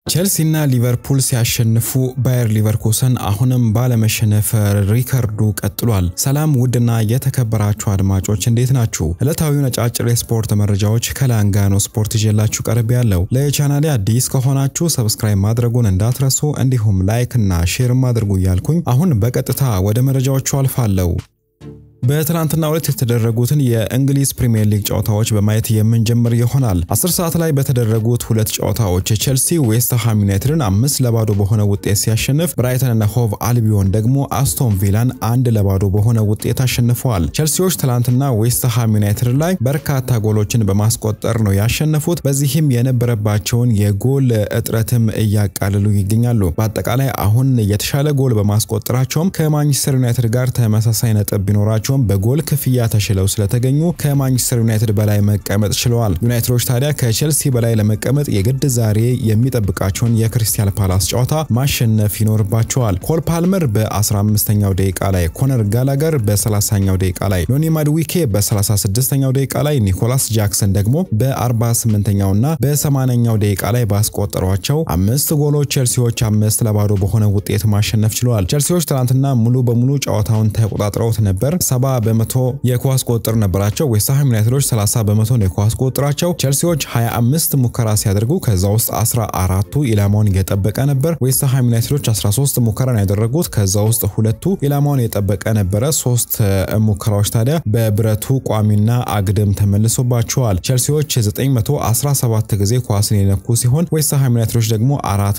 ቼልሲና ሊቨርፑል ሲያሸንፉ ባየር ሊቨርኩሰን አሁንም ባለመሸነፍ ሪከርዱ ቀጥሏል። ሰላም ውድና የተከበራችሁ አድማጮች እንዴት ናችሁ? ዕለታዊውን አጫጭር የስፖርት መረጃዎች ከላንጋኖ ስፖርት ይዤላችሁ ቀርብ ያለው። ለቻናሌ አዲስ ከሆናችሁ ሰብስክራይብ ማድረጉን እንዳትረሱ፣ እንዲሁም ላይክ እና ሼርም አድርጉ እያልኩኝ አሁን በቀጥታ ወደ መረጃዎቹ አልፋለሁ። በትናንትናው ዕለት የተደረጉትን የእንግሊዝ ፕሪምየር ሊግ ጨዋታዎች በማየት የምንጀምር ይሆናል። 10 ሰዓት ላይ በተደረጉት ሁለት ጨዋታዎች ቼልሲ ዌስትሃም ዩናይትድን አምስት ለባዶ በሆነ ውጤት ሲያሸንፍ፣ ብራይተን እና ሆቭ አልቢዮን ደግሞ አስቶን ቪላን አንድ ለባዶ በሆነ ውጤት አሸንፈዋል። ቼልሲዎች ትናንትና ዌስትሃም ዩናይትድ ላይ በርካታ ጎሎችን በማስቆጠር ነው ያሸነፉት። በዚህም የነበረባቸውን የጎል እጥረትም እያቃልሉ ይገኛሉ። በአጠቃላይ አሁን የተሻለ ጎል በማስቆጠራቸውም ከማንቸስተር ዩናይትድ ጋር ተመሳሳይ ነጥብ ቢኖራቸው በጎል ክፍያ ተሽለው ስለተገኙ ከማንቸስተር ዩናይትድ በላይ መቀመጥ ችለዋል። ዩናይትዶች ታዲያ ከቼልሲ በላይ ለመቀመጥ የግድ ዛሬ የሚጠብቃቸውን የክሪስታል ፓላስ ጨዋታ ማሸነፍ ይኖርባቸዋል። ኮል ፓልመር በ15ኛው ደቂቃ ላይ፣ ኮነር ጋላገር በ30ኛው ደቂቃ ላይ፣ ኖኒ ማድዊኬ በ36ኛው ደቂቃ ላይ፣ ኒኮላስ ጃክሰን ደግሞ በ48ኛው እና በ80ኛው ደቂቃ ላይ ባስቆጠሯቸው አምስት ጎሎች ቼልሲዎች አምስት ለባዶ በሆነ ውጤት ማሸነፍ ችለዋል። ቼልሲዎች ትናንትና ሙሉ በሙሉ ጨዋታውን ተቆጣጥረውት ነበር። ሰባ በመቶ የኳስ ቁጥጥር ነበራቸው። ዌስትሃም ዩናይትዶች 30 በመቶ ነው የኳስ ቁጥጥራቸው። ቼልሲዎች 25 ሙከራ ሲያደርጉ ከዛ ውስጥ 14ቱ ኢላማውን የጠበቀ ነበር። ዌስትሃም ዩናይትዶች 13 ሙከራ ነው ያደረጉት። ከዛ ውስጥ ሁለቱ ኢላማውን የጠበቀ ነበረ። ሶስት ሙከራዎች ታዲያ በብረቱ ቋሚና አግድም ተመልሶባቸዋል። ቼልሲዎች 917 ጊዜ ኳስን የነኩ ሲሆን ዌስትሃም ዩናይትዶች ደግሞ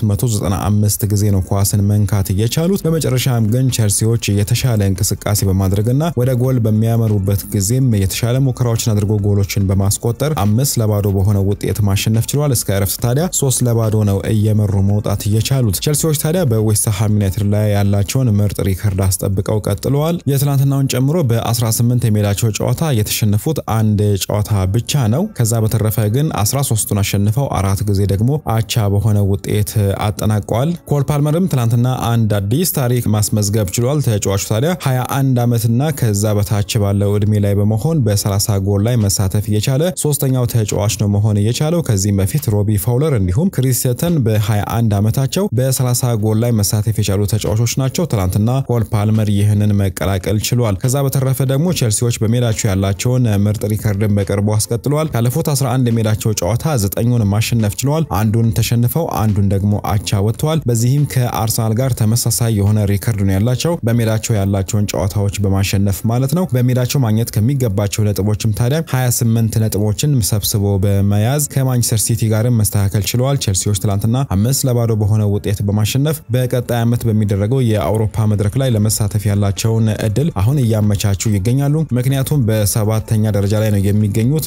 495 ጊዜ ነው ኳስን መንካት እየቻሉት። በመጨረሻም ግን ቼልሲዎች የተሻለ እንቅስቃሴ በማድረግና ወደ ጎል በሚያመሩበት ጊዜም የተሻለ ሙከራዎችን አድርጎ ጎሎችን በማስቆጠር አምስት ለባዶ በሆነ ውጤት ማሸነፍ ችሏል። እስከ እረፍት ታዲያ ሶስት ለባዶ ነው እየመሩ መውጣት እየቻሉት። ቼልሲዎች ታዲያ በዌስትሃም ዩናይትድ ላይ ያላቸውን ምርጥ ሪከርድ አስጠብቀው ቀጥለዋል። የትናንትናውን ጨምሮ በ18 የሜዳቸው ጨዋታ የተሸነፉት አንድ ጨዋታ ብቻ ነው። ከዛ በተረፈ ግን 13ቱን አሸንፈው አራት ጊዜ ደግሞ አቻ በሆነ ውጤት አጠናቀዋል። ኮል ፓልመርም ትናንትና አንድ አዲስ ታሪክ ማስመዝገብ ችሏል። ተጫዋቹ ታዲያ 21 ዓመትና ከዛ በታች ባለው እድሜ ላይ በመሆን በ30 ጎል ላይ መሳተፍ እየቻለ ሶስተኛው ተጫዋች ነው መሆን እየቻለው። ከዚህም በፊት ሮቢ ፋውለር እንዲሁም ክሪስተን በ21 ዓመታቸው በ30 ጎል ላይ መሳተፍ የቻሉ ተጫዋቾች ናቸው። ትናንትና ኮል ፓልመር ይህንን መቀላቀል ችሏል። ከዛ በተረፈ ደግሞ ቼልሲዎች በሜዳቸው ያላቸውን ምርጥ ሪከርድን በቅርቡ አስቀጥለዋል። ካለፉት 11 የሜዳቸው ጨዋታ ዘጠኙን ማሸነፍ ችለዋል። አንዱን ተሸንፈው አንዱን ደግሞ አቻ ወጥተዋል። በዚህም ከአርሰናል ጋር ተመሳሳይ የሆነ ሪከርድ ነው ያላቸው በሜዳቸው ያላቸውን ጨዋታዎች በማሸነፍ ማለት ነው። በሜዳቸው ማግኘት ከሚገባቸው ነጥቦችም ታዲያ 28 ነጥቦችን ሰብስቦ በመያዝ ከማንቸስተር ሲቲ ጋርም መስተካከል ችለዋል። ቼልሲዎች ትላንትና አምስት ለባዶ በሆነ ውጤት በማሸነፍ በቀጣይ ዓመት በሚደረገው የአውሮፓ መድረክ ላይ ለመሳተፍ ያላቸውን እድል አሁን እያመቻቹ ይገኛሉ። ምክንያቱም በሰባተኛ ደረጃ ላይ ነው የሚገኙት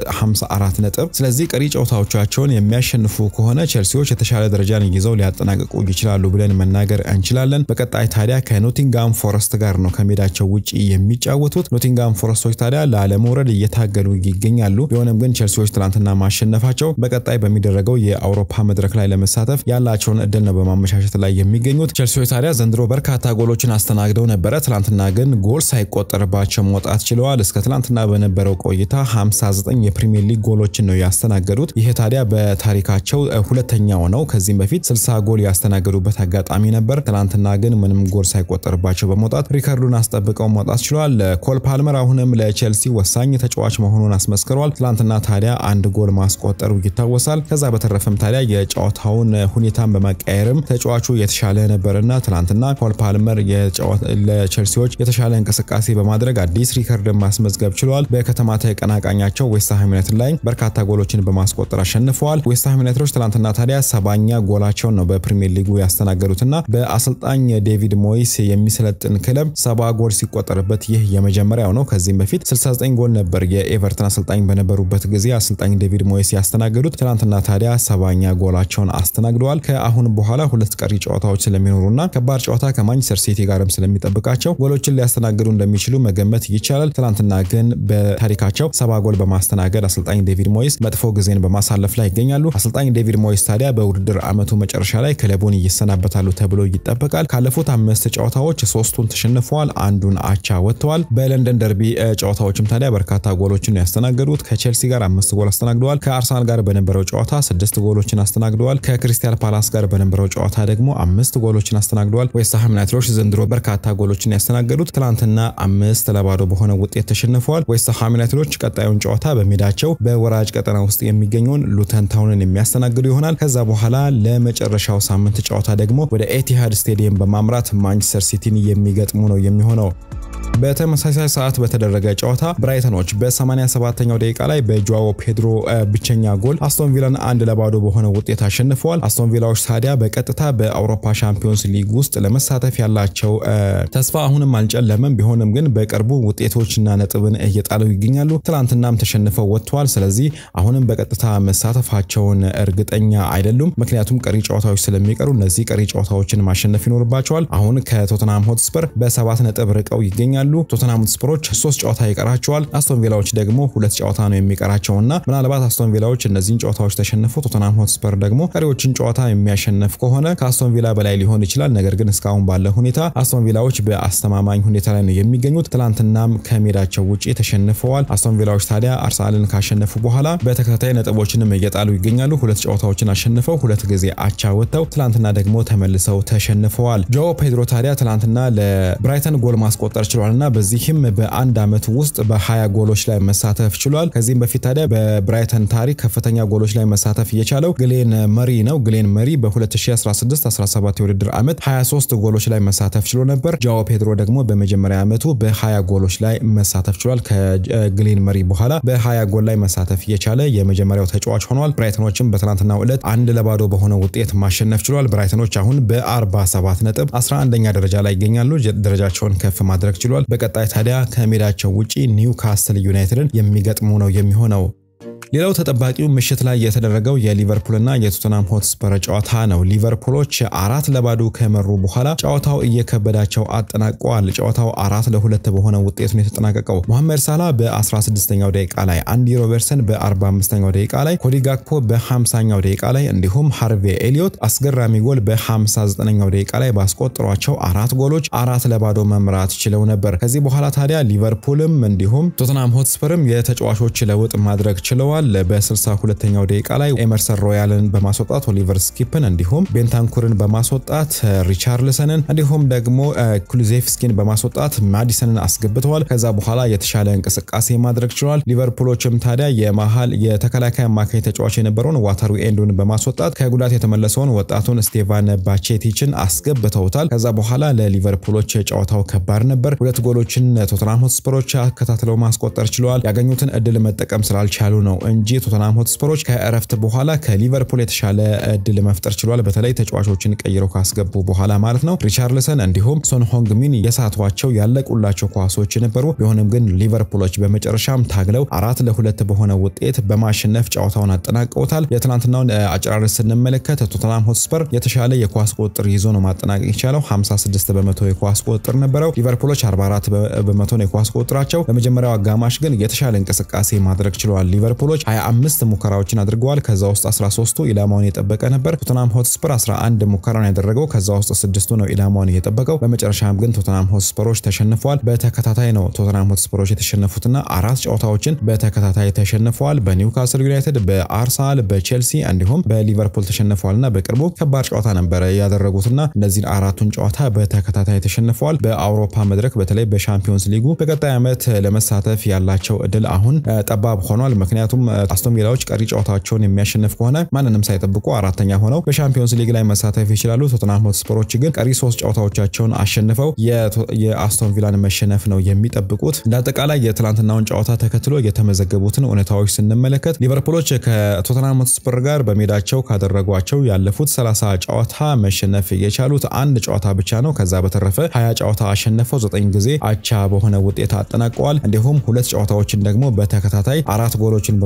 በ54 ነጥብ። ስለዚህ ቀሪ ጨዋታዎቻቸውን የሚያሸንፉ ከሆነ ቼልሲዎች የተሻለ ደረጃን ይዘው ሊያጠናቅቁ ይችላሉ ብለን መናገር እንችላለን። በቀጣይ ታዲያ ከኖቲንጋም ፎረስት ጋር ነው ከሜዳቸው ውጭ የሚጫወቱት ኖቲንጋም ፎረስቶች ታዲያ ላለመውረድ እየታገሉ ይገኛሉ። ቢሆንም ግን ቼልሲዎች ትላንትና ማሸነፋቸው በቀጣይ በሚደረገው የአውሮፓ መድረክ ላይ ለመሳተፍ ያላቸውን እድል ነው በማመቻቸት ላይ የሚገኙት። ቼልሲዎች ታዲያ ዘንድሮ በርካታ ጎሎችን አስተናግደው ነበረ። ትላንትና ግን ጎል ሳይቆጠርባቸው መውጣት ችለዋል። እስከ ትላንትና በነበረው ቆይታ 59 የፕሪሚየር ሊግ ጎሎችን ነው ያስተናገዱት። ይህ ታዲያ በታሪካቸው ሁለተኛው ነው። ከዚህም በፊት 60 ጎል ያስተናገዱበት አጋጣሚ ነበር። ትላንትና ግን ምንም ጎል ሳይቆጠርባቸው በመውጣት ሪከርዱን አስጠብቀው መውጣት ችሏል። ኮል ፓልመር አሁንም ለቼልሲ ወሳኝ ተጫዋች መሆኑን አስመስክሯል። ትላንትና ታዲያ አንድ ጎል ማስቆጠሩ ይታወሳል። ከዛ በተረፈም ታዲያ የጨዋታውን ሁኔታን በመቀየርም ተጫዋቹ የተሻለ ነበርና ትላንትና ኮል ፓልመር ለቼልሲዎች የተሻለ እንቅስቃሴ በማድረግ አዲስ ሪከርድ ማስመዝገብ ችሏል። በከተማ ተቀናቃኛቸው ዌስትሃም ዩናይትድ ላይ በርካታ ጎሎችን በማስቆጠር አሸንፈዋል። ዌስትሃም ዩናይትዶች ትላንትና ታዲያ ሰባኛ ጎላቸውን ነው በፕሪሚየር ሊጉ ያስተናገዱትና በአሰልጣኝ ዴቪድ ሞይስ የሚሰለጥን ክለብ ሰባ ጎል ሲቆጠርበት ይህ የመጀመሪያው ነው። ከዚህም በፊት 69 ጎል ነበር የኤቨርተን አሰልጣኝ በነበሩበት ጊዜ አሰልጣኝ ዴቪድ ሞይስ ያስተናገዱት። ትናንትና ታዲያ ሰባኛ ጎላቸውን አስተናግደዋል። ከአሁን በኋላ ሁለት ቀሪ ጨዋታዎች ስለሚኖሩና ከባድ ጨዋታ ከማንቸስተር ሲቲ ጋርም ስለሚጠብቃቸው ጎሎችን ሊያስተናግዱ እንደሚችሉ መገመት ይቻላል። ትናንትና ግን በታሪካቸው ሰባ ጎል በማስተናገድ አሰልጣኝ ዴቪድ ሞይስ መጥፎ ጊዜን በማሳለፍ ላይ ይገኛሉ። አሰልጣኝ ዴቪድ ሞይስ ታዲያ በውድድር ዓመቱ መጨረሻ ላይ ክለቡን ይሰናበታሉ ተብሎ ይጠበቃል። ካለፉት አምስት ጨዋታዎች ሶስቱን ተሸንፈዋል፣ አንዱን አቻ ወጥተዋል። ወጥተዋል። በለንደን ደርቢ ጨዋታዎችም ታዲያ በርካታ ጎሎችን ያስተናገዱት ከቼልሲ ጋር አምስት ጎል አስተናግደዋል። ከአርሰናል ጋር በነበረው ጨዋታ ስድስት ጎሎችን አስተናግደዋል። ከክሪስታል ፓላስ ጋር በነበረው ጨዋታ ደግሞ አምስት ጎሎችን አስተናግደዋል። ዌስትሃም ዩናይትዶች ዘንድሮ በርካታ ጎሎችን ያስተናገዱት ትናንትና አምስት ለባዶ በሆነ ውጤት ተሸንፈዋል። ዌስትሃም ዩናይትዶች ቀጣዩን ጨዋታ በሜዳቸው በወራጅ ቀጠና ውስጥ የሚገኘውን ሉተን ታውንን የሚያስተናግዱ ይሆናል። ከዛ በኋላ ለመጨረሻው ሳምንት ጨዋታ ደግሞ ወደ ኤቲሃድ ስቴዲየም በማምራት ማንቸስተር ሲቲን የሚገጥሙ ነው የሚሆነው። በተመሳሳይ ሰዓት በተደረገ ጨዋታ ብራይተኖች በ87ኛው ደቂቃ ላይ በጆዋዎ ፔድሮ ብቸኛ ጎል አስቶን ቪላን አንድ ለባዶ በሆነ ውጤት አሸንፈዋል። አስቶን ቪላዎች ታዲያ በቀጥታ በአውሮፓ ሻምፒዮንስ ሊግ ውስጥ ለመሳተፍ ያላቸው ተስፋ አሁንም አልጨለመም። ቢሆንም ግን በቅርቡ ውጤቶችና ነጥብን እየጣሉ ይገኛሉ። ትናንትናም ተሸንፈው ወጥተዋል። ስለዚህ አሁንም በቀጥታ መሳተፋቸውን እርግጠኛ አይደሉም። ምክንያቱም ቀሪ ጨዋታዎች ስለሚቀሩ እነዚህ ቀሪ ጨዋታዎችን ማሸነፍ ይኖርባቸዋል። አሁን ከቶተንሃም ሆትስፐር በሰባት ነጥብ ርቀው ይገኛሉ። ቶተንሃም ስፐሮች ሶስት ጨዋታ ይቀራቸዋል። አስቶን ቪላዎች ደግሞ ሁለት ጨዋታ ነው የሚቀራቸውና ምናልባት አስቶን ቪላዎች እነዚህን ጨዋታዎች ተሸንፈው ቶተንሃም ሆትስፐር ደግሞ ቀሪዎችን ጨዋታ የሚያሸንፍ ከሆነ ከአስቶን ቪላ በላይ ሊሆን ይችላል። ነገር ግን እስካሁን ባለ ሁኔታ አስቶን ቪላዎች በአስተማማኝ ሁኔታ ላይ ነው የሚገኙት። ትላንትናም ከሜዳቸው ውጪ ተሸንፈዋል። አስቶን ቪላዎች ታዲያ አርሰናልን ካሸነፉ በኋላ በተከታታይ ነጥቦችንም እየጣሉ ይገኛሉ። ሁለት ጨዋታዎችን አሸንፈው ሁለት ጊዜ አቻ ወጥተው ትላንትና ደግሞ ተመልሰው ተሸንፈዋል። ጆ ፔድሮ ታዲያ ትላንትና ለብራይተን ጎል ማስቆጠር ችሏል እና በዚህም በአንድ ዓመት ውስጥ በ20 ጎሎች ላይ መሳተፍ ችሏል። ከዚህም በፊት ታዲያ በብራይተን ታሪክ ከፍተኛ ጎሎች ላይ መሳተፍ እየቻለው ግሌን መሪ ነው። ግሌን መሪ በ2016-17 የውድድር ዓመት 23 ጎሎች ላይ መሳተፍ ችሎ ነበር። ጃኦ ፔድሮ ደግሞ በመጀመሪያ ዓመቱ በ20 ጎሎች ላይ መሳተፍ ችሏል። ከግሌን መሪ በኋላ በ20 ጎል ላይ መሳተፍ እየቻለ የመጀመሪያው ተጫዋች ሆኗል። ብራይተኖችም በትናንትናው ዕለት አንድ ለባዶ በሆነ ውጤት ማሸነፍ ችሏል። ብራይተኖች አሁን በ47 ነጥብ 11ኛ ደረጃ ላይ ይገኛሉ። ደረጃቸውን ከፍ ማድረግ ችሏል። በቀጣይ ታዲያ ከሜዳቸው ውጪ ኒውካስትል ዩናይትድን የሚገጥሙ ነው የሚሆነው። ሌላው ተጠባቂው ምሽት ላይ የተደረገው የሊቨርፑልና የቶተናም ሆትስፐር ጨዋታ ነው። ሊቨርፑሎች አራት ለባዶ ከመሩ በኋላ ጨዋታው እየከበዳቸው አጠናቀዋል። ጨዋታው አራት ለሁለት በሆነ ውጤት ነው የተጠናቀቀው። መሐመድ ሳላ በ16ኛው ደቂቃ ላይ፣ አንዲ ሮበርትሰን በ45ኛው ደቂቃ ላይ፣ ኮዲ ጋክፖ በ50ኛው ደቂቃ ላይ እንዲሁም ሃርቬ ኤሊዮት አስገራሚ ጎል በ59ኛው ደቂቃ ላይ ባስቆጠሯቸው አራት ጎሎች አራት ለባዶ መምራት ችለው ነበር። ከዚህ በኋላ ታዲያ ሊቨርፑልም እንዲሁም ቶተናም ሆትስፐርም የተጫዋቾች ለውጥ ማድረግ ችለዋል። በ62ኛው ደቂቃ ላይ ኤመርሰን ሮያልን በማስወጣት ኦሊቨር ስኪፕን እንዲሁም ቤንታንኩርን በማስወጣት ሪቻርልሰንን እንዲሁም ደግሞ ኩሉዜፍስኪን በማስወጣት ማዲሰንን አስገብተዋል። ከዛ በኋላ የተሻለ እንቅስቃሴ ማድረግ ችለዋል። ሊቨርፑሎችም ታዲያ የመሃል የተከላካይ አማካኝ ተጫዋች የነበረውን ዋተሩ ኤንዱን በማስወጣት ከጉዳት የተመለሰውን ወጣቱን ስቴቫን ባቼቲችን አስገብተውታል። ከዛ በኋላ ለሊቨርፑሎች ጨዋታው ከባድ ነበር። ሁለት ጎሎችን ቶተናም ሆትስፐሮች አከታትለው ማስቆጠር ችለዋል። ያገኙትን እድል መጠቀም ስላልቻሉ ነው እንጂ ቶተናም ሆትስፐሮች ከእረፍት በኋላ ከሊቨርፑል የተሻለ እድል መፍጠር ችሏል። በተለይ ተጫዋቾችን ቀይረው ካስገቡ በኋላ ማለት ነው። ሪቻርልሰን እንዲሁም ሶን ሆንግ ሚን የሳቷቸው ያለቁላቸው ኳሶች ነበሩ። ቢሆንም ግን ሊቨርፑሎች በመጨረሻም ታግለው አራት ለሁለት በሆነ ውጤት በማሸነፍ ጨዋታውን አጠናቀውታል። የትናንትናውን አጨራረስ ስንመለከት ቶተናም ሆትስፐር የተሻለ የኳስ ቁጥጥር ይዞ ነው ማጠናቀቅ የቻለው። 56 በመቶ የኳስ ቁጥጥር ነበረው። ሊቨርፑሎች 44 በመቶ ነው የኳስ ቁጥጥራቸው። በመጀመሪያው አጋማሽ ግን የተሻለ እንቅስቃሴ ማድረግ ችለዋል። ሊቨርፑሎች 25 ሙከራዎችን አድርገዋል። ከዛ ውስጥ 13ቱ ኢላማውን የጠበቀ ነበር። ቶተናም ሆትስፐር 11 ሙከራን ያደረገው ከዛ ውስጥ ስድስቱ ነው ኢላማውን የጠበቀው። በመጨረሻም ግን ቶተናም ሆትስፐሮች ተሸንፈዋል። በተከታታይ ነው ቶተናም ሆትስፐሮች የተሸነፉትና አራት ጨዋታዎችን በተከታታይ ተሸንፈዋል። በኒውካስል ዩናይትድ፣ በአርሰናል፣ በቼልሲ እንዲሁም በሊቨርፑል ተሸንፈዋልና በቅርቡ ከባድ ጨዋታ ነበረ ያደረጉትና እነዚህን አራቱን ጨዋታ በተከታታይ ተሸንፈዋል። በአውሮፓ መድረክ በተለይ በሻምፒዮንስ ሊጉ በቀጣይ ዓመት ለመሳተፍ ያላቸው እድል አሁን ጠባብ ሆኗል። ምክንያቱም አስቶን ቪላዎች ቀሪ ጨዋታቸውን የሚያሸንፍ ከሆነ ማንንም ሳይጠብቁ አራተኛ ሆነው በሻምፒዮንስ ሊግ ላይ መሳተፍ ይችላሉ። ቶተናም ሆትስፐሮች ግን ቀሪ ሶስት ጨዋታዎቻቸውን አሸንፈው የአስቶን ቪላን መሸነፍ ነው የሚጠብቁት። ለአጠቃላይ የትላንትናውን ጨዋታ ተከትሎ የተመዘገቡትን እውነታዎች ስንመለከት ሊቨርፑሎች ከቶተናም ሆትስፐር ጋር በሜዳቸው ካደረጓቸው ያለፉት 30 ጨዋታ መሸነፍ የቻሉት አንድ ጨዋታ ብቻ ነው። ከዛ በተረፈ 20 ጨዋታ አሸነፈው ዘጠኝ ጊዜ አቻ በሆነ ውጤት አጠናቀዋል። እንዲሁም ሁለት ጨዋታዎችን ደግሞ በተከታታይ አራት ጎሎችን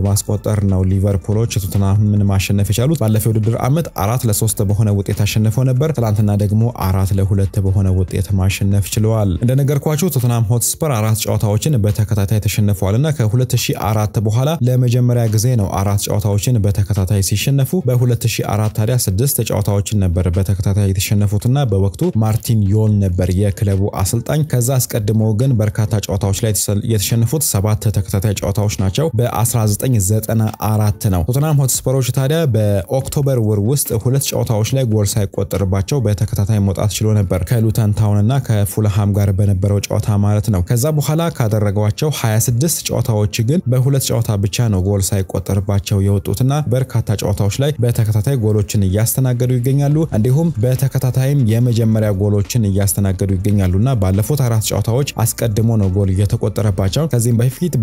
በማስቆጠር ነው ሊቨርፑሎች ቶተንሃምን ማሸነፍ የቻሉት። ባለፈው ውድድር ዓመት አራት ለሶስት በሆነ ውጤት አሸንፈው ነበር። ትላንትና ደግሞ አራት ለሁለት በሆነ ውጤት ማሸነፍ ችለዋል። እንደነገርኳችሁ ቶተንሃም ሆትስፐር አራት ጨዋታዎችን በተከታታይ ተሸንፈዋል እና ከ2004 በኋላ ለመጀመሪያ ጊዜ ነው አራት ጨዋታዎችን በተከታታይ ሲሸነፉ። በ2004 ታዲያ ስድስት ጨዋታዎችን ነበር በተከታታይ የተሸነፉትና በወቅቱ ማርቲን ዮል ነበር የክለቡ አሰልጣኝ። ከዛ አስቀድሞ ግን በርካታ ጨዋታዎች ላይ የተሸነፉት ሰባት ተከታታይ ጨዋታዎች ናቸው። በ1994 ነው። ቶተንሃም ሆትስፐሮች ታዲያ በኦክቶበር ወር ውስጥ ሁለት ጨዋታዎች ላይ ጎል ሳይቆጠርባቸው በተከታታይ መውጣት ችሎ ነበር ከሉተን ታውን እና ከፉልሃም ጋር በነበረው ጨዋታ ማለት ነው። ከዛ በኋላ ካደረጓቸው 26 ጨዋታዎች ግን በሁለት ጨዋታ ብቻ ነው ጎል ሳይቆጠርባቸው የወጡትና በርካታ ጨዋታዎች ላይ በተከታታይ ጎሎችን እያስተናገዱ ይገኛሉ። እንዲሁም በተከታታይም የመጀመሪያ ጎሎችን እያስተናገዱ ይገኛሉና ባለፉት አራት ጨዋታዎች አስቀድሞ ነው ጎል እየተቆጠረባቸው። ከዚህም በፊት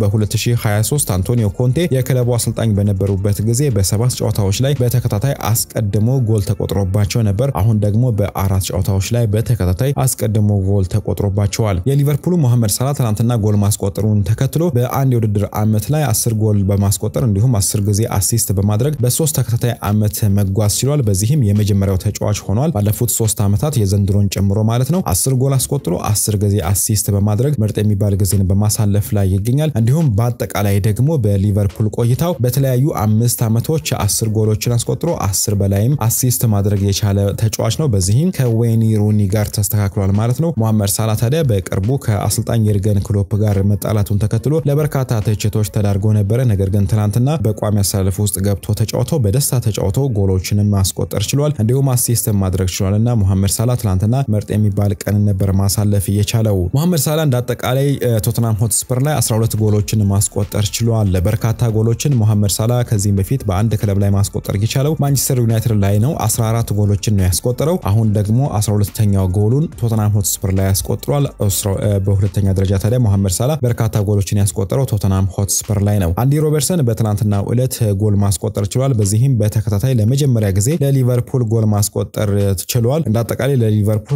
በ2023 አንቶኒዮ ኮንቴ የክለቡ አሰልጣኝ በነበሩበት ጊዜ በሰባት ጨዋታዎች ላይ በተከታታይ አስቀድሞ ጎል ተቆጥሮባቸው ነበር። አሁን ደግሞ በአራት ጨዋታዎች ላይ በተከታታይ አስቀድሞ ጎል ተቆጥሮባቸዋል። የሊቨርፑሉ ሞሐመድ ሳላ ትናንትና ጎል ማስቆጠሩን ተከትሎ በአንድ የውድድር ዓመት ላይ አስር ጎል በማስቆጠር እንዲሁም አስር ጊዜ አሲስት በማድረግ በሶስት ተከታታይ ዓመት መጓዝ ችሏል። በዚህም የመጀመሪያው ተጫዋች ሆኗል። ባለፉት ሶስት ዓመታት የዘንድሮን ጨምሮ ማለት ነው። አስር ጎል አስቆጥሮ አስር ጊዜ አሲስት በማድረግ ምርጥ የሚባል ጊዜን በማሳለፍ ላይ ይገኛል። እንዲሁም በአጠቃላይ ደግሞ በሊቨርፑል ቆይታው በተለያዩ አምስት ዓመቶች አስር ጎሎችን አስቆጥሮ አስር በላይም አሲስት ማድረግ የቻለ ተጫዋች ነው። በዚህም ከዌኒ ሩኒ ጋር ተስተካክሏል ማለት ነው። ሞሐመድ ሳላ ታዲያ በቅርቡ ከአሰልጣኝ የርገን ክሎፕ ጋር መጣላቱን ተከትሎ ለበርካታ ትችቶች ተዳርጎ ነበረ። ነገር ግን ትናንትና በቋሚ አሰላለፍ ውስጥ ገብቶ ተጫውቶ በደስታ ተጫውቶ ጎሎችንም ማስቆጠር ችሏል። እንዲሁም አሲስት ማድረግ ችሏል እና ሞሐመድ ሳላ ትናንትና ምርጥ የሚባል ቀን ነበር ማሳለፍ እየቻለው። ሞሐመድ ሳላ እንደ አጠቃላይ ቶተናም ሆትስፐር ላይ 12 ጎሎችን ማስቆጠር ችሏል። በርካታ ጎሎችን ሞሐመድ ሳላ ከዚህም በፊት በአንድ ክለብ ላይ ማስቆጠር የቻለው ማንቸስተር ዩናይትድ ላይ ነው። 14 ጎሎችን ነው ያስቆጠረው። አሁን ደግሞ 12ኛው ጎሉን ቶተናም ሆትስፐር ላይ ያስቆጥሯል። በሁለተኛ ደረጃ ታዲያ ሞሐመድ ሳላ በርካታ ጎሎችን ያስቆጠረው ቶተናም ሆትስፐር ላይ ነው። አንዲ ሮበርትሰን በትናንትናው ዕለት ጎል ማስቆጠር ችሏል። በዚህም በተከታታይ ለመጀመሪያ ጊዜ ለሊቨርፑል ጎል ማስቆጠር ችሏል። እንደ አጠቃላይ ለሊቨርፑል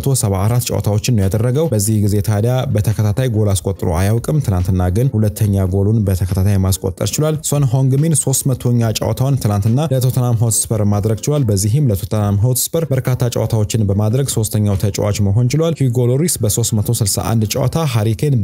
274 ጨዋታዎችን ነው ያደረገው። በዚህ ጊዜ ታዲያ በተከታታይ ጎል አስቆጥሮ አያውቅም። ትናንትና ግን ሁለተኛ ጎሉን በተከታታይ ማስቆጠር ችሏል። ሶን ሆንግሚን 300ኛ ጨዋታውን ትናንትና ለቶተናም ሆትስፐር ማድረግ ችሏል። በዚህም ለቶተናም ሆትስፐር በርካታ ጨዋታዎችን በማድረግ ሶስተኛው ተጫዋች መሆን ችሏል። ሂጎ ሎሪስ በ361 ጨዋታ፣ ሃሪኬን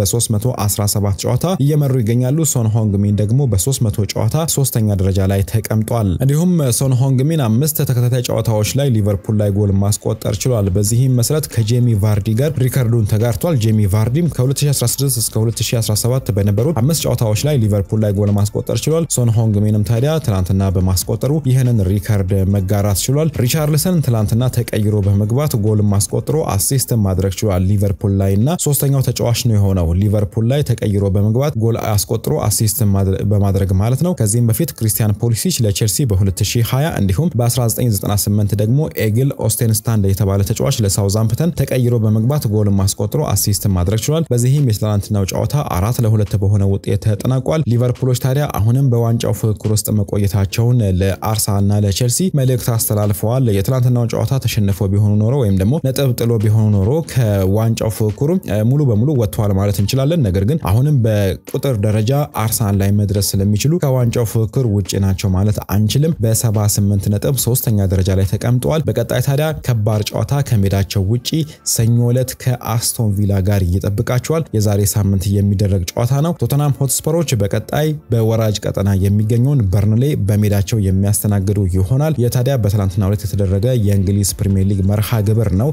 በ317 ጨዋታ እየመሩ ይገኛሉ። ሶን ሆንግሚን ደግሞ በ300 ጨዋታ ሶስተኛ ደረጃ ላይ ተቀምጧል። እንዲሁም ሶን ሆንግሚን አምስት ተከታታይ ጨዋታዎች ላይ ሊቨርፑል ላይ ጎል ማስቆጠር ችሏል። በዚህም መሰረት ከጄሚ ቫርዲ ጋር ሪከርዱን ተጋርቷል። ጄሚ ቫርዲም ከ2016 እስከ 2017 በነበሩት አምስት ጨዋታዎች ላይ ሊቨርፑል ላይ ጎል ማስቆጠር ችሏል። ሶን ሆንግሚንም ታዲያ ትናንትና በማስቆጠሩ ይህንን ሪከርድ መጋራት ችሏል። ሪቻርልሰን ትናንትና ተቀይሮ በመግባት ጎል ማስቆጥሮ አሲስት ማድረግ ችሏል ሊቨርፑል ላይ እና ሶስተኛው ተጫዋች ነው የሆነው ሊቨርፑል ላይ ተቀይሮ በመግባት ጎል አስቆጥሮ አሲስት በማድረግ ማለት ነው። ከዚህም በፊት ክሪስቲያን ፖሊሲች ለቼልሲ በ2020 እንዲሁም በ1998 ደግሞ ኤግል ኦስቴንስታንድ የተባለ ተጫዋች ለሳውዛምፕተን ተቀይሮ በመግባት ጎል ማስቆጥሮ አሲስት ማድረግ ችሏል። በዚህም የትላንትናው ጨዋታ አራት ለሁለት በሆነ ውጤት ተጠናቋል። ሊቨርፑሎች ታዲያ አሁንም በዋንጫው ፍክክር ውስጥ መቆየታቸውን ለአርሰናልና ለቼልሲ መልእክት አስተላልፈዋል። የትላንትናው ጨዋታ ተሸንፎ ቢሆኑ ኖሮ ወይም ደግሞ ነጥብ ጥሎ ቢሆኑ ኖሮ ከዋንጫው ፍክክሩ ሙሉ በሙሉ ወጥተዋል ማለት እንችላለን። ነገር ግን አሁንም በቁጥር ደረጃ አርሰናል ላይ መድረስ ስለሚችሉ ከዋንጫው ፍክክር ውጭ ናቸው ማለት አንችልም። በ78 ነጥብ ሶስተኛ ደረጃ ላይ ተቀምጠዋል። በቀጣይ ታዲያ ከባድ ጨዋታ ከሜዳቸው ውጪ ሰኞ ዕለት ከአስቶን ቪላ ጋር ይጠብቃቸዋል። የዛሬ ሳምንት የሚደረግ ጨዋታ ነው። ቶተናም ሆትስፐሮች በቀጣይ በወራጅ ቀጠና የሚገኘውን በርንሌ በሜዳቸው የሚያስተናግዱ ይሆናል። የታዲያ በትላንትናው ዕለት የተደረገ የእንግሊዝ ፕሪሚየር ሊግ መርሃ ግብር ነው።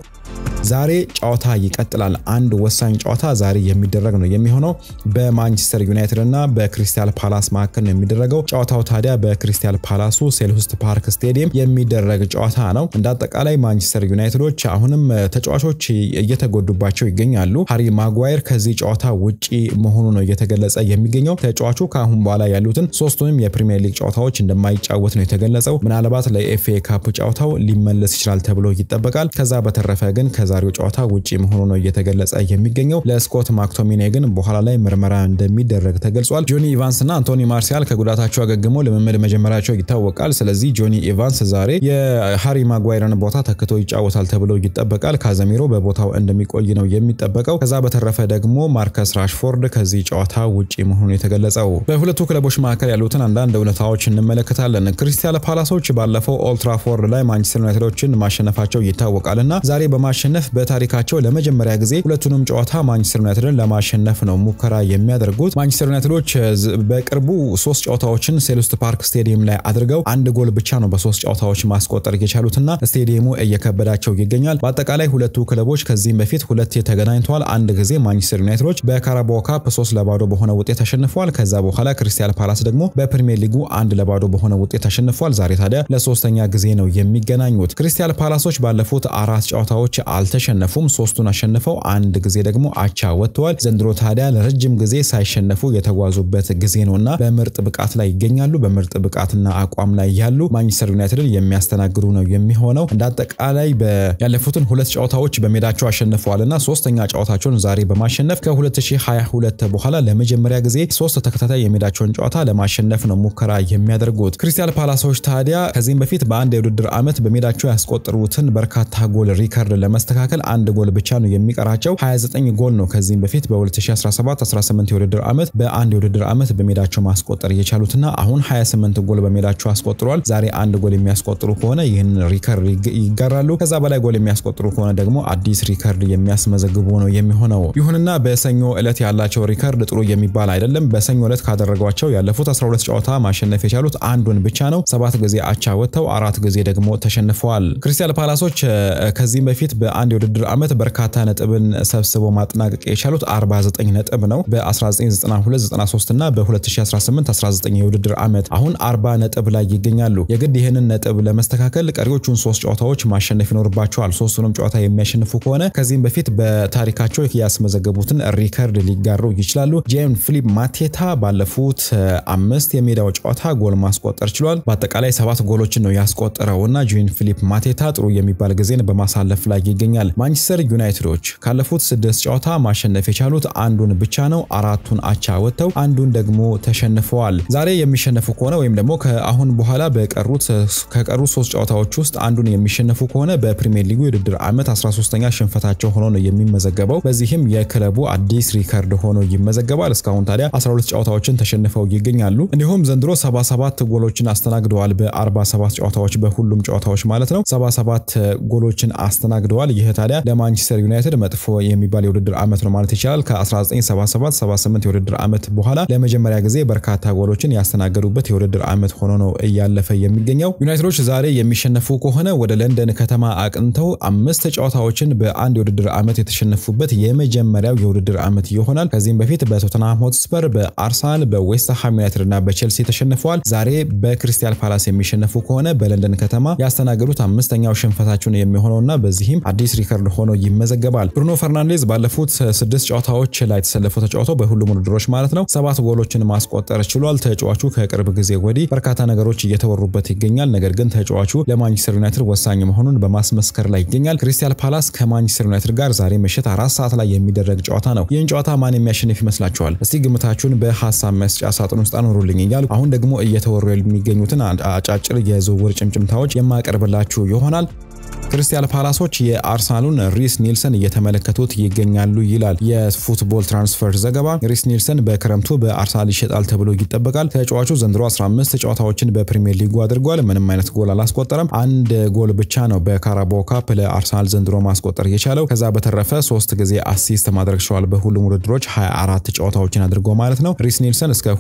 ዛሬ ጨዋታ ይቀጥላል። አንድ ወሳኝ ጨዋታ ዛሬ የሚደረግ ነው የሚሆነው በማንቸስተር ዩናይትድ እና በክሪስታል ፓላስ መካከል ነው የሚደረገው። ጨዋታው ታዲያ በክሪስታል ፓላሱ ሴልሁስት ፓርክ ስቴዲየም የሚደረግ ጨዋታ ነው። እንደ አጠቃላይ ማንቸስተር ዩናይትዶች አሁንም ተጫዋቾች እየተጎዱባቸው ይገኛሉ። ሃሪ ማጓየር ከዚህ ጨዋታ ውጪ መሆኑ ነው እየተገለጸ የሚገኘው። ተጫዋቹ ከአሁን በኋላ ያሉትን ሶስቱንም የፕሪሚየር ሊግ ጨዋታዎች እንደማይጫወት ነው የተገለጸው። ምናልባት ለኤፍኤ ካፕ ጨዋታው ሊመለስ ይችላል ተብሎ ይጠበቃል። ከዛ በተረፈ ግን ከዛሬ ከዛሬው ጨዋታ ውጪ መሆኑ ነው እየተገለጸ የሚገኘው። ለስኮት ማክቶሚኔ ግን በኋላ ላይ ምርመራ እንደሚደረግ ተገልጿል። ጆኒ ኢቫንስ እና አንቶኒ ማርሲያል ከጉዳታቸው አገግመው ልምምድ መጀመራቸው ይታወቃል። ስለዚህ ጆኒ ኢቫንስ ዛሬ የሃሪ ማጓይረን ቦታ ተክቶ ይጫወታል ተብሎ ይጠበቃል። ካዘሚሮ በቦታው እንደሚቆይ ነው የሚጠበቀው። ከዛ በተረፈ ደግሞ ማርከስ ራሽፎርድ ከዚህ ጨዋታ ውጪ መሆኑ የተገለጸው። በሁለቱ ክለቦች መካከል ያሉትን አንዳንድ እውነታዎች እንመለከታለን። ክሪስታል ፓላሶች ባለፈው ኦልትራፎርድ ላይ ማንቸስተር ዩናይትዶችን ማሸነፋቸው ይታወቃል እና ዛሬ በማሸነፍ በታሪካቸው ለመጀመሪያ ጊዜ ሁለቱንም ጨዋታ ማንቸስተር ዩናይትድን ለማሸነፍ ነው ሙከራ የሚያደርጉት። ማንቸስተር ዩናይትዶች በቅርቡ ሶስት ጨዋታዎችን ሴልስት ፓርክ ስቴዲየም ላይ አድርገው አንድ ጎል ብቻ ነው በሶስት ጨዋታዎች ማስቆጠር የቻሉትና ስቴዲየሙ እየከበዳቸው ይገኛል። በአጠቃላይ ሁለቱ ክለቦች ከዚህም በፊት ሁለቴ ተገናኝተዋል። አንድ ጊዜ ማንቸስተር ዩናይትዶች በካራባኦ ካፕ ሶስት ለባዶ በሆነ ውጤት ተሸንፈዋል። ከዛ በኋላ ክሪስታል ፓላስ ደግሞ በፕሪሚየር ሊጉ አንድ ለባዶ በሆነ ውጤት ተሸንፏል። ዛሬ ታዲያ ለሶስተኛ ጊዜ ነው የሚገናኙት። ክሪስታል ፓላሶች ባለፉት አራት ጨዋታዎች አልተሸነፉም። ሶስቱን አሸንፈው አንድ ጊዜ ደግሞ አቻ ወጥተዋል። ዘንድሮ ታዲያ ለረጅም ጊዜ ሳይሸነፉ የተጓዙበት ጊዜ ነውና በምርጥ ብቃት ላይ ይገኛሉ። በምርጥ ብቃትና አቋም ላይ ያሉ ማንቸስተር ዩናይትድን የሚያስተናግዱ ነው የሚሆነው። እንደ አጠቃላይ ያለፉትን ሁለት ጨዋታዎች በሜዳቸው አሸንፈዋልና ሶስተኛ ጨዋታቸውን ዛሬ በማሸነፍ ከ2022 በኋላ ለመጀመሪያ ጊዜ ሶስት ተከታታይ የሜዳቸውን ጨዋታ ለማሸነፍ ነው ሙከራ የሚያደርጉት። ክሪስታል ፓላሶች ታዲያ ከዚህም በፊት በአንድ የውድድር ዓመት በሜዳቸው ያስቆጠሩትን በርካታ ጎል ሪከርድ ለመስተካከል አንድ ጎል ብቻ ነው የሚቀራቸው። 29 ጎል ነው ከዚህም በፊት በ2017-18 የውድድር ዓመት በአንድ የውድድር ዓመት በሜዳቸው ማስቆጠር የቻሉትና አሁን 28 ጎል በሜዳቸው አስቆጥረዋል። ዛሬ አንድ ጎል የሚያስቆጥሩ ከሆነ ይህን ሪከርድ ይጋራሉ። ከዛ በላይ ጎል የሚያስቆጥሩ ከሆነ ደግሞ አዲስ ሪከርድ የሚያስመዘግቡ ነው የሚሆነው። ይሁንና በሰኞ ዕለት ያላቸው ሪከርድ ጥሩ የሚባል አይደለም። በሰኞ ዕለት ካደረጓቸው ያለፉት 12 ጨዋታ ማሸነፍ የቻሉት አንዱን ብቻ ነው። ሰባት ጊዜ አቻ ወጥተው አራት ጊዜ ደግሞ ተሸንፈዋል። ክሪስታል ፓላሶች ከዚህም በፊት በአንድ የውድድር ዓመት በርካታ ነጥብን ሰብስበው ማጠናቀቅ የቻሉት 49 ነጥብ ነው በ1992/93 እና በ2018/19 የውድድር ዓመት አሁን 40 ነጥብ ላይ ይገኛሉ። የግድ ይህንን ነጥብ ለመስተካከል ቀሪዎቹን ሶስት ጨዋታዎች ማሸነፍ ይኖርባቸዋል። ሶስቱንም ጨዋታ የሚያሸንፉ ከሆነ ከዚህም በፊት በታሪካቸው ያስመዘገቡትን ሪከርድ ሊጋሩ ይችላሉ። ጄም ፊሊፕ ማቴታ ባለፉት አምስት የሜዳው ጨዋታ ጎል ማስቆጠር ችሏል። በአጠቃላይ ሰባት ጎሎችን ነው ያስቆጠረው እና ጄም ፊሊፕ ማቴታ ጥሩ የሚባል ጊዜን በማሳለፍ ላይ ይገኛል። ማንቸስተር ዩናይትዶች ካለፉት ስድስት ጨዋታ ማሸነፍ የቻሉት አንዱን ብቻ ነው። አራቱን አቻ ወጥተው አንዱን ደግሞ ተሸንፈዋል። ዛሬ የሚሸነፉ ከሆነ ወይም ደግሞ ከአሁን በኋላ በቀሩት ከቀሩት ሶስት ጨዋታዎች ውስጥ አንዱን የሚሸነፉ ከሆነ በፕሪሚየር ሊጉ የውድድር ዓመት 13ኛ ሽንፈታቸው ሆኖ ነው የሚመዘገበው። በዚህም የክለቡ አዲስ ሪከርድ ሆኖ ይመዘገባል። እስካሁን ታዲያ 12 ጨዋታዎችን ተሸንፈው ይገኛሉ። እንዲሁም ዘንድሮ 77 ጎሎችን አስተናግደዋል። በ47 ጨዋታዎች በሁሉም ጨዋታዎች ማለት ነው 77 ጎሎችን አስተናግደዋል። ይህ ታዲያ ለማንቸስተር ዩናይትድ መጥፎ የሚባል የውድድር ዓመት ነው ማለት ይቻላል። ከ1977/78 የውድድር ዓመት በኋላ ለመጀመሪያ ጊዜ በርካታ ጎሎችን ያስተናገዱበት የውድድር ዓመት ሆኖ ነው እያለፈ የሚገኘው። ዩናይትዶች ዛሬ የሚሸነፉ ከሆነ ወደ ለንደን ከተማ አቅንተው አምስት ጨዋታዎችን በአንድ የውድድር ዓመት የተሸነፉበት የመጀመሪያው የውድድር ዓመት ይሆናል። ከዚህም በፊት በቶተንሃም ሆትስፐር፣ በአርሰናል፣ በዌስትሃም ዩናይትድ እና በቼልሲ ተሸንፈዋል። ዛሬ በክሪስታል ፓላስ የሚሸነፉ ከሆነ በለንደን ከተማ ያስተናገዱት አምስተኛው ሽንፈታቸውን የሚሆነውና በዚህም አዲስ ሪከርድ ሆኖ ይመዘገባል። ብሩኖ ፈርናንዴዝ ባለፉት ስድስት ጨዋታዎች ላይ ተሰልፈው ተጫውተው በሁሉም ውድድሮች ማለት ነው ሰባት ጎሎችን ማስቆጠር ችሏል። ተጫዋቹ ከቅርብ ጊዜ ወዲህ በርካታ ነገሮች እየተወሩበት ይገኛል። ነገር ግን ተጫዋቹ ለማንቸስተር ዩናይትድ ወሳኝ መሆኑን በማስመስከር ላይ ይገኛል። ክሪስታል ፓላስ ከማንቸስተር ዩናይትድ ጋር ዛሬ ምሽት አራት ሰዓት ላይ የሚደረግ ጨዋታ ነው። ይህን ጨዋታ ማን የሚያሸንፍ ይመስላችኋል? እስቲ ግምታችሁን በሀሳብ መስጫ ሳጥን ውስጥ አኖሩልኝ እያሉ አሁን ደግሞ እየተወሩ የሚገኙትን አጫጭር የዝውውር ጭምጭምታዎች የማቀርብላችሁ ይሆናል። ክሪስታል ፓላሶች የአርሰናሉን ሪስ ኒልሰን እየተመለከቱት ይገኛሉ ይላል የፉትቦል ትራንስፈር ዘገባ። ሪስ ኒልሰን በክረምቱ በአርሰናል ይሸጣል ተብሎ ይጠበቃል። ተጫዋቹ ዘንድሮ 15 ጨዋታዎችን በፕሪሚየር ሊጉ አድርጓል። ምንም አይነት ጎል አላስቆጠረም። አንድ ጎል ብቻ ነው በካራባኦ ካፕ ለአርሰናል ዘንድሮ ማስቆጠር የቻለው። ከዛ በተረፈ ሶስት ጊዜ አሲስት ማድረግ ችሏል። በሁሉም ውድድሮች 24 ጨዋታዎችን አድርጎ ማለት ነው። ሪስ ኒልሰን እስከ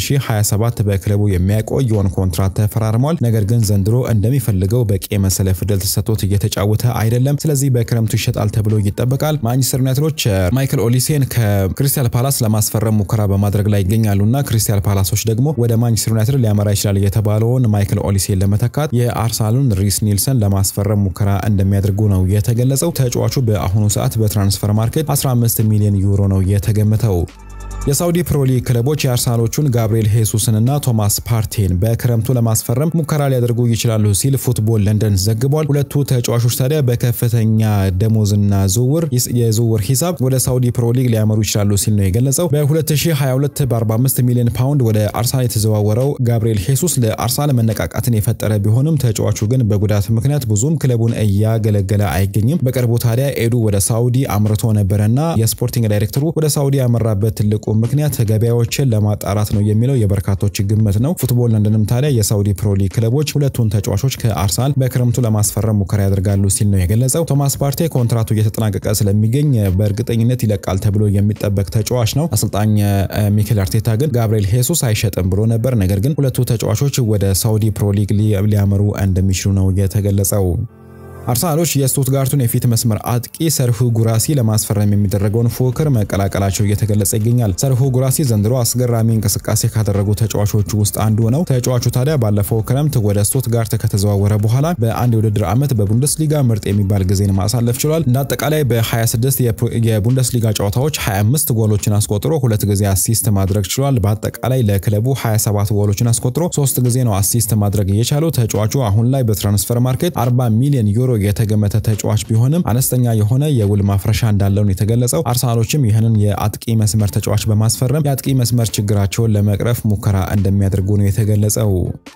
2027 በክለቡ የሚያቆየውን ኮንትራት ተፈራርሟል። ነገር ግን ዘንድሮ እንደሚፈልገው በቂ የመሰለፍ ዕድል ተሰጥቶት እየተጫወተ አይደለም። ስለዚህ በክረምቱ ይሸጣል ተብሎ ይጠበቃል። ማንቸስተር ዩናይትዶች ማይክል ኦሊሴን ከክሪስታል ፓላስ ለማስፈረም ሙከራ በማድረግ ላይ ይገኛሉና ክሪስታል ፓላሶች ደግሞ ወደ ማንቸስተር ዩናይትድ ሊያመራ ይችላል የተባለውን ማይክል ኦሊሴን ለመተካት የአርሰናሉን ሪስ ኒልሰን ለማስፈረም ሙከራ እንደሚያደርጉ ነው የተገለጸው። ተጫዋቹ በአሁኑ ሰዓት በትራንስፈር ማርኬት 15 ሚሊዮን ዩሮ ነው የተገመተው። የሳውዲ ፕሮ ሊግ ክለቦች የአርሰናሎቹን ጋብሪኤል ሄሱስንና ቶማስ ፓርቴን በክረምቱ ለማስፈረም ሙከራ ሊያደርጉ ይችላሉ ሲል ፉትቦል ለንደን ዘግቧል። ሁለቱ ተጫዋቾች ታዲያ በከፍተኛ ደሞዝና ዝውውር የዝውውር ሂሳብ ወደ ሳውዲ ፕሮ ሊግ ሊያመሩ ይችላሉ ሲል ነው የገለጸው። በ2022 በ45 ሚሊዮን ፓውንድ ወደ አርሰናል የተዘዋወረው ጋብሪኤል ሄሱስ ለአርሰናል መነቃቃትን የፈጠረ ቢሆንም ተጫዋቹ ግን በጉዳት ምክንያት ብዙም ክለቡን እያገለገለ አይገኝም። በቅርቡ ታዲያ ኤዱ ወደ ሳውዲ አምርቶ ነበረና የስፖርቲንግ ዳይሬክተሩ ወደ ሳውዲ ያመራበት ትልቁ ምክንያት ገበያዎችን ለማጣራት ነው የሚለው የበርካቶች ግምት ነው። ፉትቦል ለንደንም ታዲያ የሳውዲ ፕሮ ሊግ ክለቦች ሁለቱን ተጫዋቾች ከአርሰናል በክረምቱ ለማስፈረም ሙከራ ያደርጋሉ ሲል ነው የገለጸው። ቶማስ ፓርቴ ኮንትራቱ እየተጠናቀቀ ስለሚገኝ በእርግጠኝነት ይለቃል ተብሎ የሚጠበቅ ተጫዋች ነው። አሰልጣኝ ሚኬል አርቴታ ግን ጋብሪኤል ሄሱስ አይሸጥም ብሎ ነበር። ነገር ግን ሁለቱ ተጫዋቾች ወደ ሳውዲ ፕሮ ሊግ ሊያመሩ እንደሚችሉ ነው የተገለጸው። አርሰናሎች የስቱትጋርቱን የፊት መስመር አጥቂ ሰርሁ ጉራሲ ለማስፈረም የሚደረገውን ፉክክር መቀላቀላቸው እየተገለጸ ይገኛል። ሰርሁ ጉራሲ ዘንድሮ አስገራሚ እንቅስቃሴ ካደረጉ ተጫዋቾቹ ውስጥ አንዱ ነው። ተጫዋቹ ታዲያ ባለፈው ክረምት ወደ ስቱትጋርት ከተዘዋወረ በኋላ በአንድ የውድድር ዓመት በቡንደስሊጋ ምርጥ የሚባል ጊዜን ማሳለፍ ችሏል። እንደ አጠቃላይ በ26 የቡንደስሊጋ ጨዋታዎች 25 ጎሎችን አስቆጥሮ ሁለት ጊዜ አሲስት ማድረግ ችሏል። በአጠቃላይ ለክለቡ 27 ጎሎችን አስቆጥሮ ሶስት ጊዜ ነው አሲስት ማድረግ እየቻለው። ተጫዋቹ አሁን ላይ በትራንስፈር ማርኬት 40 ሚሊዮን ዩሮ የተገመተ ተጫዋች ቢሆንም አነስተኛ የሆነ የውል ማፍረሻ እንዳለው ነው የተገለጸው። አርሰናሎችም ይህንን የአጥቂ መስመር ተጫዋች በማስፈረም የአጥቂ መስመር ችግራቸውን ለመቅረፍ ሙከራ እንደሚያደርጉ ነው የተገለጸው።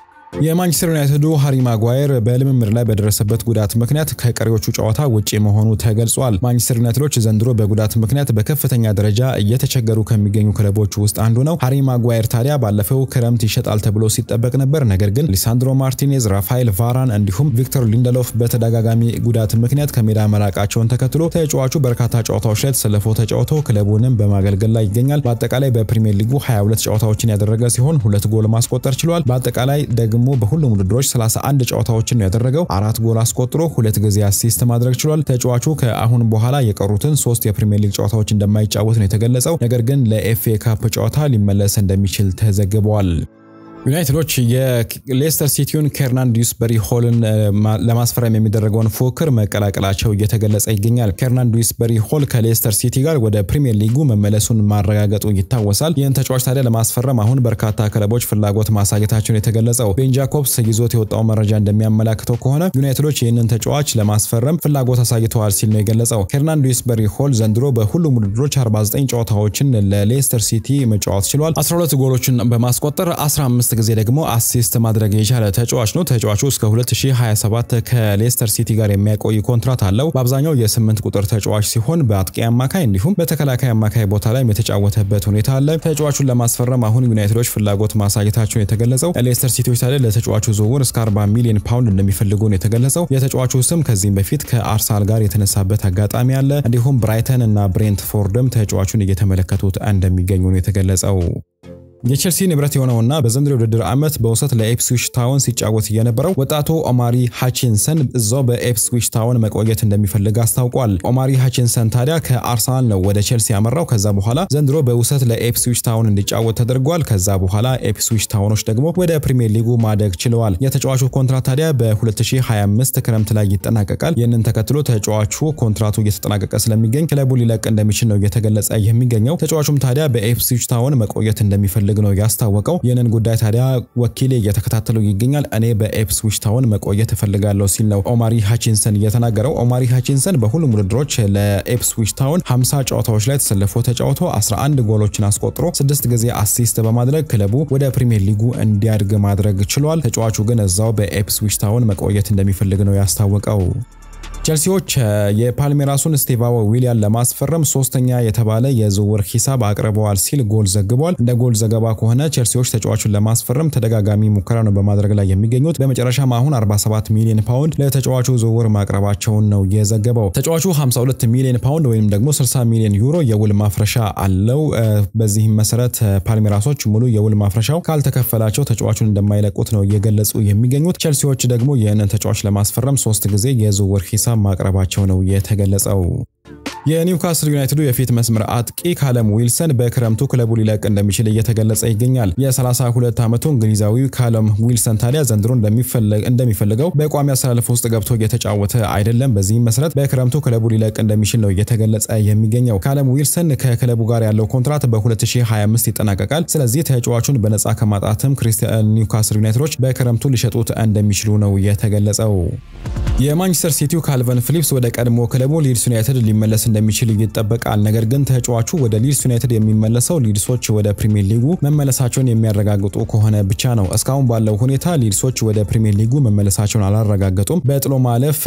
የማንቸስተር ዩናይትዱ ሃሪ ማጓየር በልምምድ ላይ በደረሰበት ጉዳት ምክንያት ከቀሪዎቹ ጨዋታ ውጪ መሆኑ ተገልጿል። ማንቸስተር ዩናይትዶች ዘንድሮ በጉዳት ምክንያት በከፍተኛ ደረጃ እየተቸገሩ ከሚገኙ ክለቦች ውስጥ አንዱ ነው። ሃሪ ማጓየር ታዲያ ባለፈው ክረምት ይሸጣል ተብሎ ሲጠበቅ ነበር። ነገር ግን ሊሳንድሮ ማርቲኔዝ፣ ራፋኤል ቫራን እንዲሁም ቪክቶር ሊንደሎፍ በተደጋጋሚ ጉዳት ምክንያት ከሜዳ መራቃቸውን ተከትሎ ተጫዋቹ በርካታ ጨዋታዎች ላይ ተሰልፎ ተጫውቶ ክለቡንም በማገልገል ላይ ይገኛል። በአጠቃላይ በፕሪሚየር ሊጉ 22 ጨዋታዎችን ያደረገ ሲሆን ሁለት ጎል ማስቆጠር ችሏል። በአጠቃላይ ደግሞ በሁሉም ውድድሮች 31 ጨዋታዎችን ነው ያደረገው። አራት ጎል አስቆጥሮ ሁለት ጊዜ አሲስት ማድረግ ችሏል። ተጫዋቹ ከአሁን በኋላ የቀሩትን ሶስት የፕሪሚየር ሊግ ጨዋታዎች እንደማይጫወት ነው የተገለጸው። ነገር ግን ለኤፍኤ ካፕ ጨዋታ ሊመለስ እንደሚችል ተዘግበዋል። ዩናይትዶች የሌስተር ሲቲውን ኬርናን ዲዩስበሪ ሆልን ለማስፈረም የሚደረገውን ፉክክር መቀላቀላቸው እየተገለጸ ይገኛል። ኬርናን ዲዩስበሪ ሆል ከሌስተር ሲቲ ጋር ወደ ፕሪሚየር ሊጉ መመለሱን ማረጋገጡ ይታወሳል። ይህን ተጫዋች ታዲያ ለማስፈረም አሁን በርካታ ክለቦች ፍላጎት ማሳየታቸውን የተገለጸው ቤን ጃኮብስ ይዞት የወጣው መረጃ እንደሚያመላክተው ከሆነ ዩናይትዶች ይህንን ተጫዋች ለማስፈረም ፍላጎት አሳይተዋል ሲል ነው የገለጸው። ኬርናን ዲዩስበሪ ሆል ዘንድሮ በሁሉም ውድድሮች 49 ጨዋታዎችን ለሌስተር ሲቲ መጫወት ችሏል። 12 ጎሎችን በማስቆጠር 15 ጊዜ ደግሞ አሲስት ማድረግ የቻለ ተጫዋች ነው። ተጫዋቹ እስከ 2027 ከሌስተር ሲቲ ጋር የሚያቆይ ኮንትራት አለው። በአብዛኛው የስምንት ቁጥር ተጫዋች ሲሆን በአጥቂ አማካይ እንዲሁም በተከላካይ አማካይ ቦታ ላይ የተጫወተበት ሁኔታ አለ። ተጫዋቹን ለማስፈረም አሁን ዩናይትዶች ፍላጎት ማሳየታቸውን የተገለጸው። ሌስተር ሲቲዎች ታዲያ ለተጫዋቹ ዝውውር እስከ 40 ሚሊዮን ፓውንድ እንደሚፈልጉ ነው የተገለጸው። የተጫዋቹ ስም ከዚህም በፊት ከአርሰናል ጋር የተነሳበት አጋጣሚ አለ። እንዲሁም ብራይተን እና ብሬንትፎርድም ተጫዋቹን እየተመለከቱት እንደሚገኙ ነው የተገለጸው። የቼልሲ ንብረት የሆነውና በዘንድሮ ውድድር ዓመት በውሰት ለኤፕስዊች ታውን ሲጫወት የነበረው ወጣቱ ኦማሪ ሃቺንሰን እዛው በኤፕስዊች ታውን መቆየት እንደሚፈልግ አስታውቋል። ኦማሪ ሃቺንሰን ታዲያ ከአርሰናል ነው ወደ ቼልሲ ያመራው። ከዛ በኋላ ዘንድሮ በውሰት ለኤፕስዊች ታውን እንዲጫወት ተደርጓል። ከዛ በኋላ ኤፕስዊች ታውኖች ደግሞ ወደ ፕሪሚየር ሊጉ ማደግ ችለዋል። የተጫዋቹ ኮንትራት ታዲያ በ2025 ክረምት ላይ ይጠናቀቃል። ይህንን ተከትሎ ተጫዋቹ ኮንትራቱ እየተጠናቀቀ ስለሚገኝ ክለቡ ሊለቅ እንደሚችል ነው እየተገለጸ የሚገኘው። ተጫዋቹም ታዲያ በኤፕስዊች ታውን መቆየት እንደሚፈልግ ፈልግ ነው ያስታወቀው። ይህንን ጉዳይ ታዲያ ወኪሌ እየተከታተለው ይገኛል። እኔ በኤፕስዊች ታውን መቆየት እፈልጋለሁ ሲል ነው ኦማሪ ሃቺንሰን እየተናገረው። ኦማሪ ሃቺንሰን በሁሉም ውድድሮች ለኤፕስዊች ታውን 50 ጨዋታዎች ላይ ተሰልፎ ተጫውቶ 11 ጎሎችን አስቆጥሮ 6 ጊዜ አሲስት በማድረግ ክለቡ ወደ ፕሪሚየር ሊጉ እንዲያድግ ማድረግ ችሏል። ተጫዋቹ ግን እዛው በኤፕስዊች ታውን መቆየት እንደሚፈልግ ነው ያስታወቀው። ቼልሲዎች የፓልሜራሱን ስቴቫኦ ዊሊያን ለማስፈረም ሶስተኛ የተባለ የዝውውር ሂሳብ አቅርበዋል ሲል ጎል ዘግቧል። እንደ ጎል ዘገባ ከሆነ ቼልሲዎች ተጫዋቹን ለማስፈረም ተደጋጋሚ ሙከራ ነው በማድረግ ላይ የሚገኙት። በመጨረሻም አሁን 47 ሚሊዮን ፓውንድ ለተጫዋቹ ዝውውር ማቅረባቸውን ነው የዘገበው። ተጫዋቹ 52 ሚሊዮን ፓውንድ ወይም ደግሞ 60 ሚሊዮን ዩሮ የውል ማፍረሻ አለው። በዚህም መሰረት ፓልሜራሶች ሙሉ የውል ማፍረሻው ካልተከፈላቸው ተጫዋቹን እንደማይለቁት ነው እየገለጹ የሚገኙት። ቼልሲዎች ደግሞ ይህንን ተጫዋች ለማስፈረም ሶስት ጊዜ የዝውውር ሂሳብ ማቅረባቸው ነው የተገለጸው። የኒውካስል ዩናይትዱ የፊት መስመር አጥቂ ካለም ዊልሰን በክረምቱ ክለቡ ሊለቅ እንደሚችል እየተገለጸ ይገኛል። የ32 ዓመቱ እንግሊዛዊ ካለም ዊልሰን ታዲያ ዘንድሮ እንደሚፈልገው በቋሚ አሰላለፍ ውስጥ ገብቶ እየተጫወተ አይደለም። በዚህም መሰረት በክረምቱ ክለቡ ሊለቅ እንደሚችል ነው እየተገለጸ የሚገኘው። ካለም ዊልሰን ከክለቡ ጋር ያለው ኮንትራት በ2025 ይጠናቀቃል። ስለዚህ ተጫዋቹን በነፃ ከማጣትም ክሪስቲያን ኒውካስል ዩናይትዶች በክረምቱ ሊሸጡት እንደሚችሉ ነው የተገለጸው። የማንቸስተር ሲቲው ካልቨን ፊሊፕስ ወደ ቀድሞ ክለቡ ሊድስ ዩናይትድ ሊመለስ እንደሚችል ይጠበቃል። ነገር ግን ተጫዋቹ ወደ ሊድስ ዩናይትድ የሚመለሰው ሊድሶች ወደ ፕሪሚየር ሊጉ መመለሳቸውን የሚያረጋግጡ ከሆነ ብቻ ነው። እስካሁን ባለው ሁኔታ ሊድሶች ወደ ፕሪሚየር ሊጉ መመለሳቸውን አላረጋገጡም። በጥሎ ማለፍ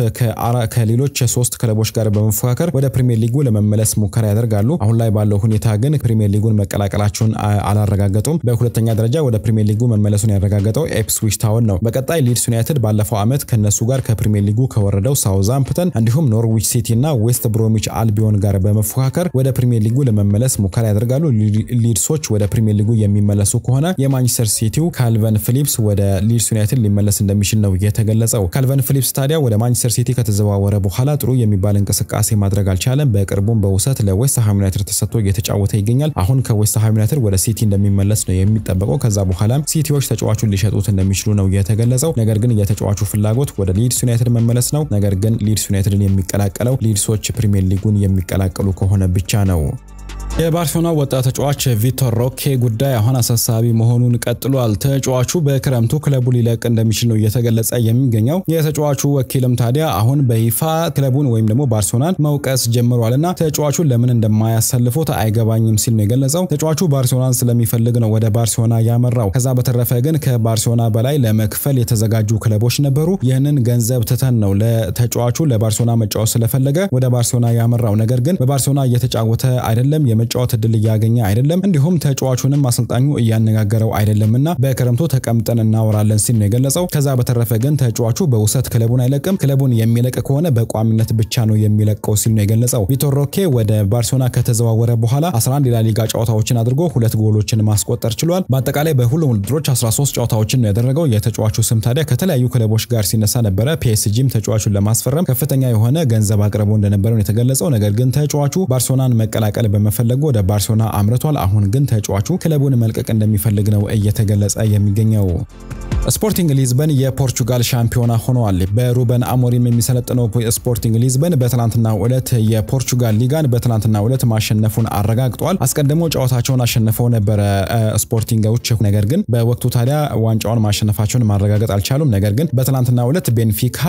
ከሌሎች ሶስት ክለቦች ጋር በመፎካከር ወደ ፕሪሚየር ሊጉ ለመመለስ ሙከራ ያደርጋሉ። አሁን ላይ ባለው ሁኔታ ግን ፕሪሚየር ሊጉን መቀላቀላቸውን አላረጋገጡም። በሁለተኛ ደረጃ ወደ ፕሪሚየር ሊጉ መመለሱን ያረጋገጠው ኤፕስዊች ታውን ነው። በቀጣይ ሊድስ ዩናይትድ ባለፈው ዓመት ከነሱ ጋር ከፕሪሚየር ሊጉ ከወረደው ሳውዛምፕተን እንዲሁም ኖርዊች ሲቲ እና ዌስት ብሮሚች አልቢዮን ጋር በመፎካከር ወደ ፕሪሚየር ሊጉ ለመመለስ ሙከራ ያደርጋሉ። ሊድሶች ወደ ፕሪሚየር ሊጉ የሚመለሱ ከሆነ የማንቸስተር ሲቲው ካልቨን ፊሊፕስ ወደ ሊድስ ዩናይትድ ሊመለስ እንደሚችል ነው የተገለጸው። ካልቨን ፊሊፕስ ታዲያ ወደ ማንቸስተር ሲቲ ከተዘዋወረ በኋላ ጥሩ የሚባል እንቅስቃሴ ማድረግ አልቻለም። በቅርቡም በውሰት ለዌስትሃም ዩናይትድ ተሰጥቶ እየተጫወተ ይገኛል። አሁን ከዌስትሃም ዩናይትድ ወደ ሲቲ እንደሚመለስ ነው የሚጠበቀው። ከዛ በኋላም ሲቲዎች ተጫዋቹን ሊሸጡት እንደሚችሉ ነው የተገለጸው። ነገር ግን የተጫዋቹ ፍላጎት ወደ ሊድስ ዩናይትድ መመለስ ነው። ነገር ግን ሊድስ ዩናይትድን የሚቀላቀለው ሊድሶች ፕሪሚየር ሊጉን የሚቀላቀሉ ከሆነ ብቻ ነው። የባርሴሎና ወጣት ተጫዋች ቪቶር ሮኬ ጉዳይ አሁን አሳሳቢ መሆኑን ቀጥሏል። ተጫዋቹ በክረምቱ ክለቡ ሊለቅ እንደሚችል ነው እየተገለጸ የሚገኘው። የተጫዋቹ ወኪልም ታዲያ አሁን በይፋ ክለቡን ወይም ደግሞ ባርሴሎናን መውቀስ ጀምሯልና ተጫዋቹን ለምን እንደማያሰልፉት አይገባኝም ሲል ነው የገለጸው። ተጫዋቹ ባርሴሎናን ስለሚፈልግ ነው ወደ ባርሴሎና ያመራው። ከዛ በተረፈ ግን ከባርሴሎና በላይ ለመክፈል የተዘጋጁ ክለቦች ነበሩ። ይህንን ገንዘብ ትተን ነው ለተጫዋቹ ለባርሴሎና መጫወት ስለፈለገ ወደ ባርሴሎና ያመራው። ነገር ግን በባርሴሎና እየተጫወተ አይደለም የመጫወት እድል እያገኘ አይደለም። እንዲሁም ተጫዋቹንም አሰልጣኙ እያነጋገረው አይደለምና በክረምቱ ተቀምጠን እናወራለን ሲል ነው የገለጸው። ከዛ በተረፈ ግን ተጫዋቹ በውሰት ክለቡን አይለቅም። ክለቡን የሚለቅ ከሆነ በቋሚነት ብቻ ነው የሚለቀው ሲል ነው የገለጸው። ቪቶር ሮኬ ወደ ባርሴሎና ከተዘዋወረ በኋላ 11 የላሊጋ ጨዋታዎችን አድርጎ ሁለት ጎሎችን ማስቆጠር ችሏል። በአጠቃላይ በሁሉም ውድድሮች 13 ጨዋታዎችን ነው ያደረገው። የተጫዋቹ ስም ታዲያ ከተለያዩ ክለቦች ጋር ሲነሳ ነበረ። ፒኤስጂም ተጫዋቹን ለማስፈረም ከፍተኛ የሆነ ገንዘብ አቅርቦ እንደነበረ ነው የተገለጸው። ነገር ግን ተጫዋቹ ባርሴሎናን መቀላቀል በመፈለጉ ወደ ባርሴሎና አምርቷል። አሁን ግን ተጫዋቹ ክለቡን መልቀቅ እንደሚፈልግ ነው እየተገለጸ የሚገኘው። ስፖርቲንግ ሊዝበን የፖርቹጋል ሻምፒዮና ሆነዋል። በሩበን አሞሪም የሚሰለጥነው ስፖርቲንግ ሊዝበን በትናንትናው ዕለት የፖርቹጋል ሊጋን በትናንትናው ዕለት ማሸነፉን አረጋግጧል። አስቀድሞ ጨዋታቸውን አሸንፈው ነበረ ስፖርቲንጎች። ነገር ግን በወቅቱ ታዲያ ዋንጫውን ማሸነፋቸውን ማረጋገጥ አልቻሉም። ነገር ግን በትናንትናው ዕለት ቤንፊካ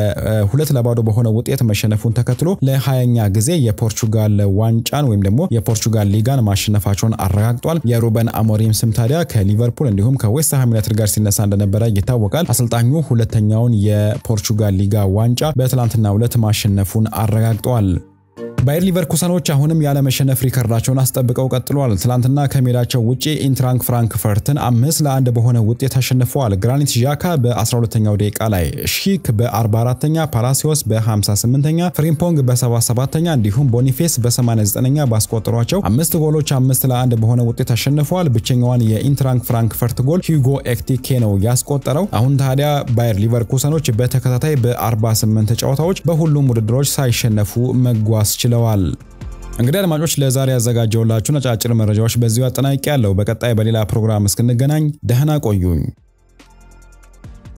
በሁለት ለባዶ በሆነ ውጤት መሸነፉን ተከትሎ ለሀያኛ ጊዜ የፖርቹጋል ዋንጫን ወይም ደግሞ የፖርቹጋል ሊጋን ማሸነፋቸውን አረጋግጧል። የሩበን አሞሪም ስም ታዲያ ከሊቨርፑል እንዲሁም ከዌስትሃም ዩናይትድ ጋር ሲነሳ እንደነበረ ይታወቃል። አሰልጣኙ ሁለተኛውን የፖርቹጋል ሊጋ ዋንጫ በትላንትናው ዕለት ማሸነፉን አረጋግጧል። ባየር ሊቨርኩሰኖች አሁንም ያለመሸነፍ ሪከርዳቸውን አስጠብቀው ቀጥለዋል። ትላንትና ከሜዳቸው ውጪ ኢንትራንክ ፍራንክፈርትን አምስት ለአንድ በሆነ ውጤት አሸንፈዋል። ግራኒት ዣካ በ12ኛው ደቂቃ ላይ፣ ሺክ በ44ኛ፣ ፓላሲዮስ በ58ኛ፣ ፍሪምፖንግ በ77ኛ እንዲሁም ቦኒፌስ በ89ኛ ባስቆጠሯቸው አምስት ጎሎች አምስት ለአንድ በሆነ ውጤት አሸንፈዋል። ብቸኛዋን የኢንትራንክ ፍራንክፈርት ጎል ሂጎ ኤክቲኬ ነው ያስቆጠረው። አሁን ታዲያ ባየር ሊቨርኩሰኖች በተከታታይ በ48 ጨዋታዎች በሁሉም ውድድሮች ሳይሸነፉ መጓዝ ችለዋል። እንግዲህ አድማጮች ለዛሬ ያዘጋጀውላችሁን አጫጭር መረጃዎች በዚሁ አጠናቂ ያለው። በቀጣይ በሌላ ፕሮግራም እስክንገናኝ ደህና ቆዩኝ።